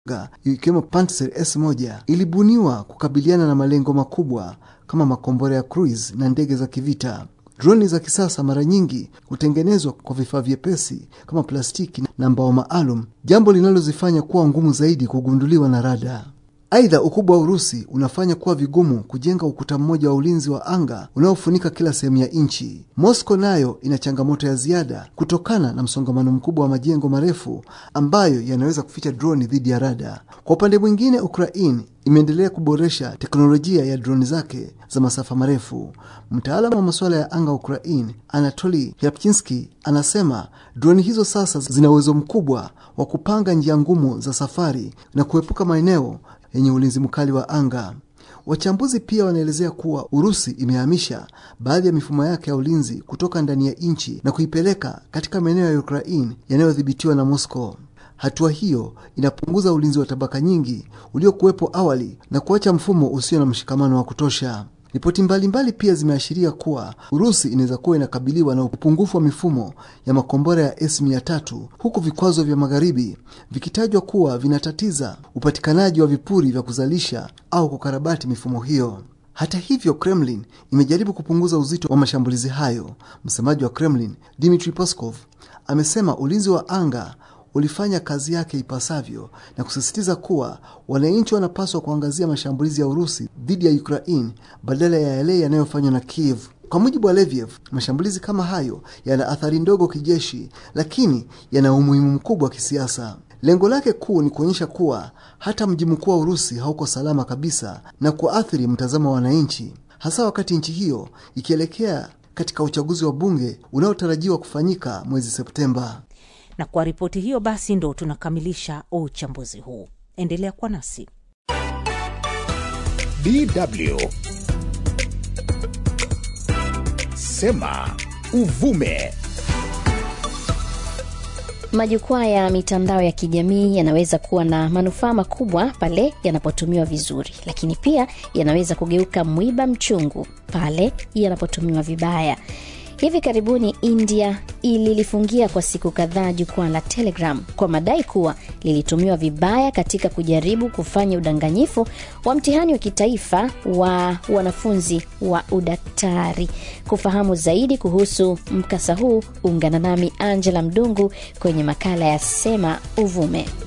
ikiwemo Pantsir S1 ilibuniwa kukabiliana na malengo makubwa kama makombora ya cruise na ndege za kivita. Droni za kisasa mara nyingi hutengenezwa kwa vifaa vyepesi kama plastiki na mbao maalum, jambo linalozifanya kuwa ngumu zaidi kugunduliwa na rada. Aidha, ukubwa wa Urusi unafanya kuwa vigumu kujenga ukuta mmoja wa ulinzi wa anga unaofunika kila sehemu ya nchi. Moscow nayo ina changamoto ya ziada kutokana na msongamano mkubwa wa majengo marefu ambayo yanaweza kuficha droni dhidi ya rada. Kwa upande mwingine, Ukraine imeendelea kuboresha teknolojia ya droni zake za masafa marefu. Mtaalamu wa masuala ya anga wa Ukraine, Anatoli Ryabchinski, anasema droni hizo sasa zina uwezo mkubwa wa kupanga njia ngumu za safari na kuepuka maeneo yenye ulinzi mkali wa anga. Wachambuzi pia wanaelezea kuwa Urusi imehamisha baadhi ya mifumo yake ya ulinzi kutoka ndani ya nchi na kuipeleka katika maeneo ya Ukraine yanayodhibitiwa na Moscow. Hatua hiyo inapunguza ulinzi wa tabaka nyingi uliokuwepo awali na kuacha mfumo usio na mshikamano wa kutosha. Ripoti mbalimbali pia zimeashiria kuwa Urusi inaweza kuwa inakabiliwa na upungufu wa mifumo ya makombora ya S-300 huku vikwazo vya magharibi vikitajwa kuwa vinatatiza upatikanaji wa vipuri vya kuzalisha au kukarabati mifumo hiyo. Hata hivyo, Kremlin imejaribu kupunguza uzito wa mashambulizi hayo. Msemaji wa Kremlin, Dmitry Peskov, amesema ulinzi wa anga ulifanya kazi yake ipasavyo na kusisitiza kuwa wananchi wanapaswa kuangazia mashambulizi ya Urusi dhidi ya Ukraine badala ya yale yanayofanywa na Kiev. Kwa mujibu wa Leviev, mashambulizi kama hayo yana athari ndogo kijeshi, lakini yana umuhimu mkubwa wa kisiasa. Lengo lake kuu ni kuonyesha kuwa hata mji mkuu wa Urusi hauko salama kabisa na kuathiri mtazamo wa wananchi, hasa wakati nchi hiyo ikielekea katika uchaguzi wa bunge unaotarajiwa kufanyika mwezi Septemba. Na kwa ripoti hiyo basi ndo tunakamilisha uchambuzi huu. Endelea kwa nasi. DW Sema Uvume. Majukwaa ya mitandao ya kijamii yanaweza kuwa na manufaa makubwa pale yanapotumiwa vizuri, lakini pia yanaweza kugeuka mwiba mchungu pale yanapotumiwa vibaya. Hivi karibuni India ililifungia kwa siku kadhaa jukwaa la Telegram kwa madai kuwa lilitumiwa vibaya katika kujaribu kufanya udanganyifu wa mtihani wa kitaifa wa wanafunzi wa udaktari. Kufahamu zaidi kuhusu mkasa huu, ungana nami Angela Mdungu kwenye makala ya Sema Uvume.